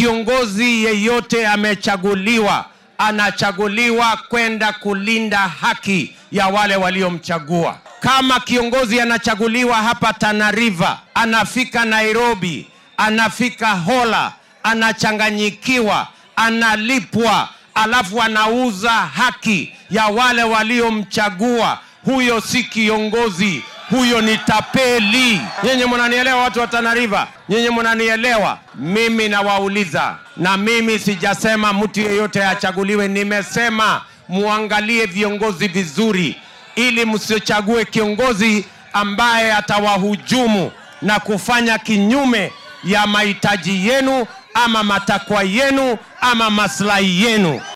kiongozi yeyote amechaguliwa, anachaguliwa kwenda kulinda haki ya wale waliomchagua. Kama kiongozi anachaguliwa hapa Tana River, anafika Nairobi, anafika Hola, anachanganyikiwa, analipwa, alafu anauza haki ya wale waliomchagua, huyo si kiongozi, huyo ni tapeli. Nyinyi mnanielewa, watu wa Tana River? Nyinyi mnanielewa? Mimi nawauliza, na mimi sijasema mtu yeyote achaguliwe, nimesema muangalie viongozi vizuri, ili msichague kiongozi ambaye atawahujumu na kufanya kinyume ya mahitaji yenu ama matakwa yenu ama maslahi yenu.